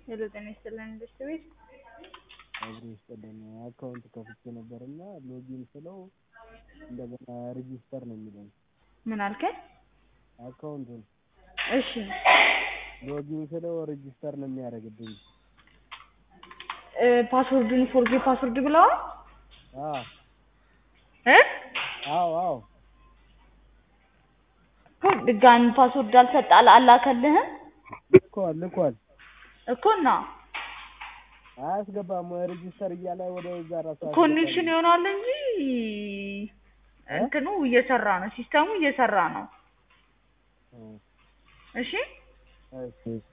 ሄሎ ጤና ይስጥልን ኢንቨስት ቤት አብሮ ይስጥልን አካውንት ከፍቼ ነበር እና ሎጊን ስለው እንደገና ሬጂስተር ነው የሚለኝ ምን አልከኝ? አካውንቱን እሺ ሎጊን ስለው ሬጂስተር ነው የሚያደርግብኝ እ ፓስወርዱን ፎርጌ ፓስወርድ ብለዋል አዎ እ አዎ አዎ እኮ ድጋሚ ፓስወርድ አልሰጠ አላ- አላከልህም ልኳል ልኳል እኮ እና አያስገባም ሬጂስተር እያለ ወደ እዛ ራሱ ኮኔክሽን ይሆናል እንጂ እንትኑ እየሰራ ነው፣ ሲስተሙ እየሰራ ነው። እ እሺ እሺ